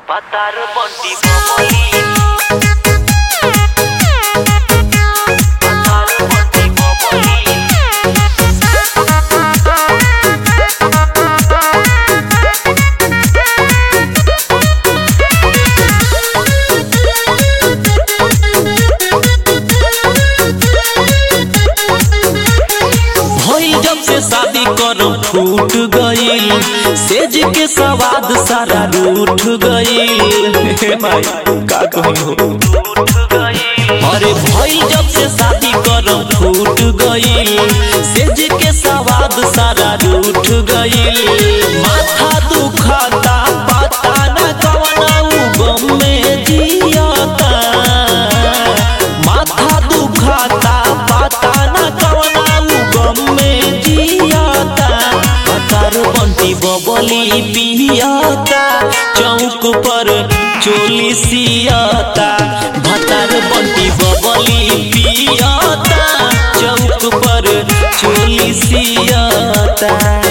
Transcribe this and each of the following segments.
পাতার বন্টি বমলি পাতার বন্টি বমলি भइल जब से शादी करम फूट गईल सेज के सवाद सारा रूठ गईल हे माई का कही हो উঠ গई अरे भइल जब से शादी करम फूट गईल सेज के सवाद सारा रूठ गईल माथा दुखाता पता न कवना उ गम में जियता माथा दुखाता पता न कवना उ गम में जियता पतार बंटी बबली पियता चौक पर चोली सियता भतार बंटी बबली पियता चौक पर चोली सियता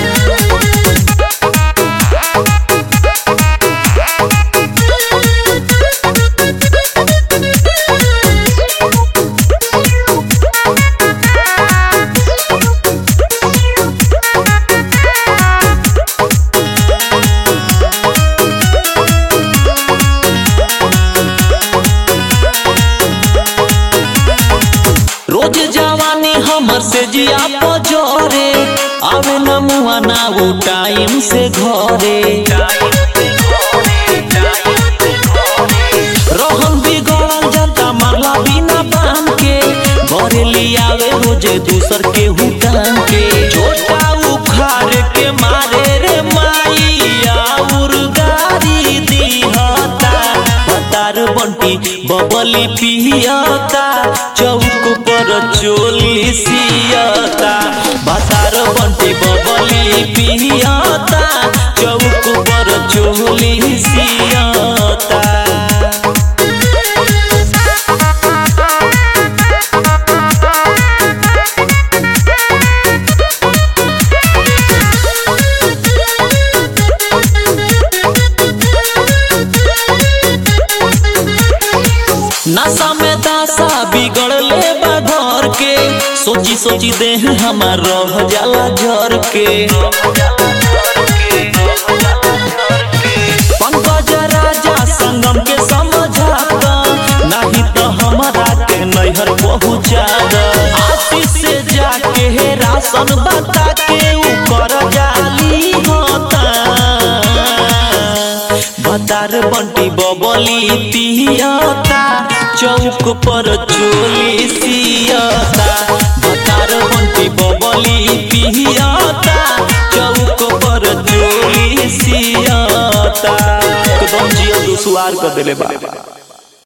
रोज जवानी हमर से जिया पजोरे आवे न मुआ ना वो टाइम से घरे रहन बिगड़ल जाता माला बिना बांध के घरे लियावे रोजे दूसर के हुटान के छोटा उखाड़ के मारे रे माई आउर गारी दीहता बतार बंटी बबली पियता चौक पर चोली सियता बतार बंटी बबली पियता चौक पर चोली सियता नशा में दासा बिगड़ले बा घर के सोची सोची देह हमार रह जाला जर के पंकज राजा संगम के समझाता नहीं तो हमारा के नैहर पहुँचा आशीष से जाके हे राशन बता के ऊपर जाली होता भतार बंटी बबली पियता चौक पर चोली सियता भतार बंटी बबली पियता चौक पर चोली सियता एकदम जिया दुसुआर कर देले बा